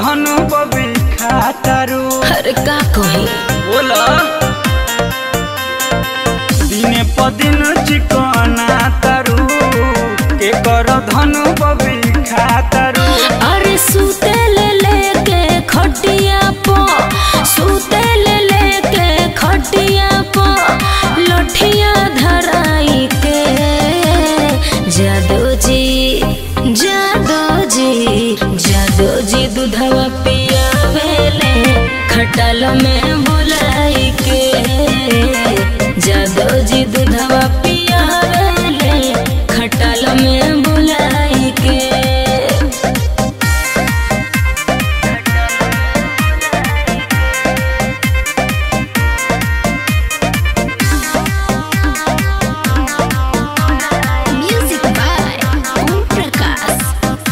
धनु बबी खातारू अरे का कही बोला दिने पदिन चिकना तारू के कर धनु बबी खातारू अरे सूते ले लेके खटिया पो सूते ले लेके खटिया पो लठिया धराई के जादो जी जादो जी जादो जी दूधवा पियावेले खटाल में बुलाई के जादो जी दूधवा पियावेले खटाल में बुलाई के Music by Om Prakash.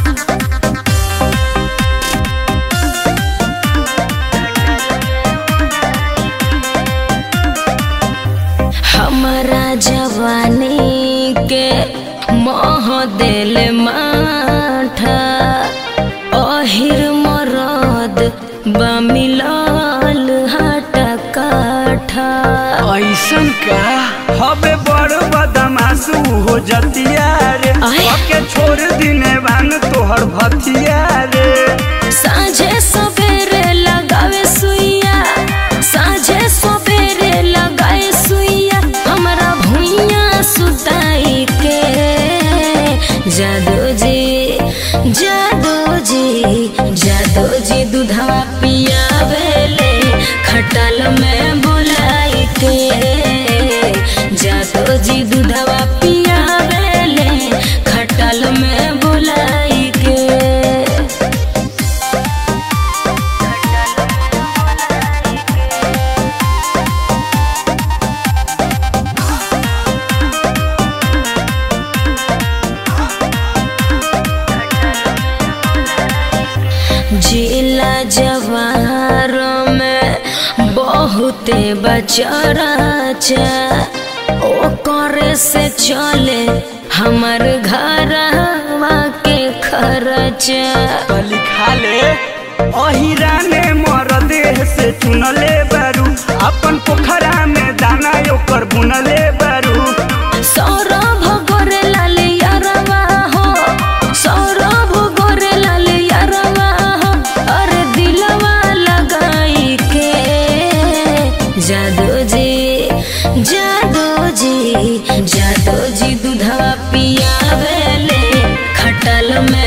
हमारा जवानी के मोह दिल माठा अहिर मरद बमिलाल हटा काठा ऐसन का हबे बड़ बदमाशू हो जतिया रे आय। के छोड़ दिने बान तोहर भतिया रे साझे सवेरे लगावे सुइया साझे सवेरे लगाए सुइया हमरा भुइया सुताई के जादो जी जादो जी जादो जी दूधवा पियावेले खटाल में बुलाई के जादो जी दूधवा पियावेले खटाल में बुलाई के जिला जवार में बहुते बचराचा ओ करे से चले हमर घरवा के खर्चा लिखा ले अहिरा ने मर देह से चुनले बारू अपन पोखरा में दाना ओकर बुनले बारू सौरभ गोरे लाल यारवा हो सौरभ गोरे लाल यारवा हो अरे दिलवा लगाई के जादो जी जादो जी जादो जी दूधवा पियावेले खटल में